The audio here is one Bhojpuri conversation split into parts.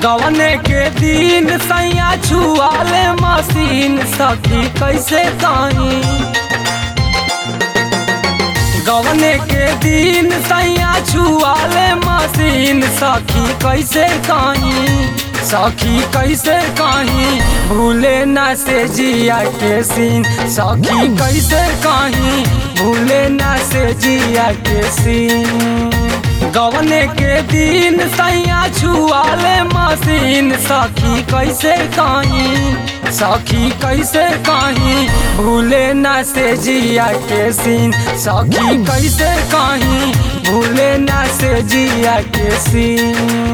गवने के दिन सैया छुआले मशीन सखी कैसे कहीं गवने के दिन सैया छुआले मशीन सखी कैसे कहीं सखी कैसे कहीं भूले न से जिया के सीन सखी कैसे कहीं भूले न से जिया के सीन गवने के दिन सैया छुआले मशीन सखी कैसे कहीं सखी कैसे कहीं भूले न से जिया के सीन सखी कैसे कहीं भूले न से जिया के सीन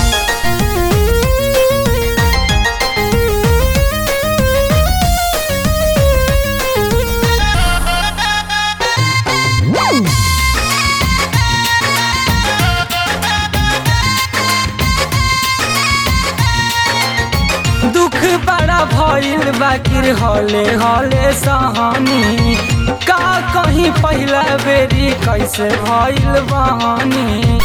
दुख बड़ा भइल बाकिर हले हले सहानी का कहीं पहला बेरी कैसे भइल बहानी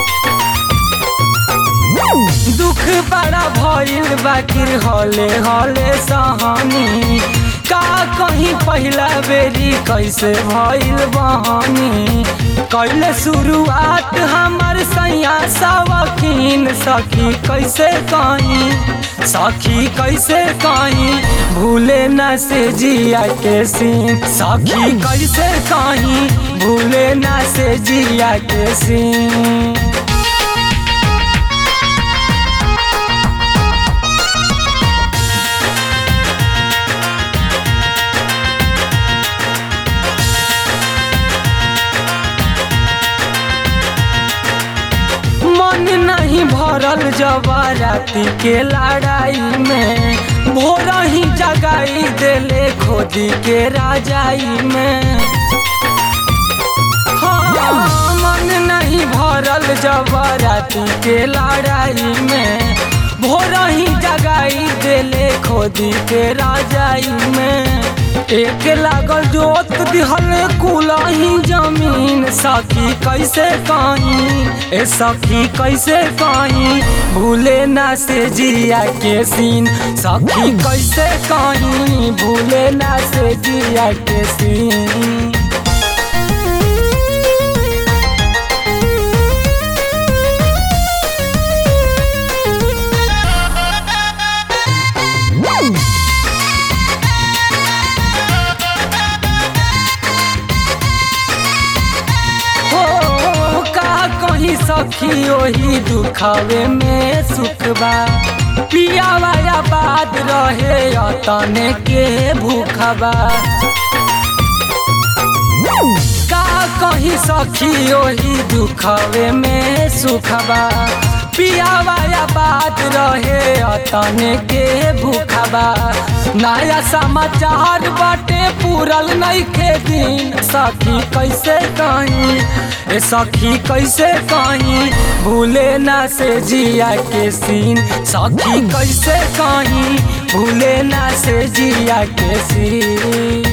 दुख बड़ा भइल बाकिर हले हले सहानी का कहीं पहला बेरी कैसे भइल बहानी कैले शुरुआत हमर सैया सवकीन सखी कैसे कहीं सखी कैसे कहीं भूले न से जिया के सीन सखी कैसे कहीं भूले न से जिया के सीन मन नहीं भरल जवाराती के लड़ाई में भोर ही जगाई देले खोदी के राजाई में हाँ, मन नहीं भरल जवाराती के लड़ाई में भोर ही जगाई देले खोदी के राजाई में एक लागल जोत दिहल कुलही जमीन सखी कैसे कहीं ए सखी कैसे कहीं भूले ना से जिया के सीन सखी कैसे कहीं भूले ना से जिया के सीन हो का कहीं सखी ओही दुखावे में सुख बा पिया वाला बात रहे तने के भूखबा का कहीं सखी ओही दुखावे में सुखबा पिया वाला बात रहे तने के भूखबा नया समाचार बाटे पूरल नहीं के दिन सखी कैसे कहीं ए सखी कैसे कहीं भूले ना से जिया के सीन सखी कैसे कहीं भूले ना से जिया के सीन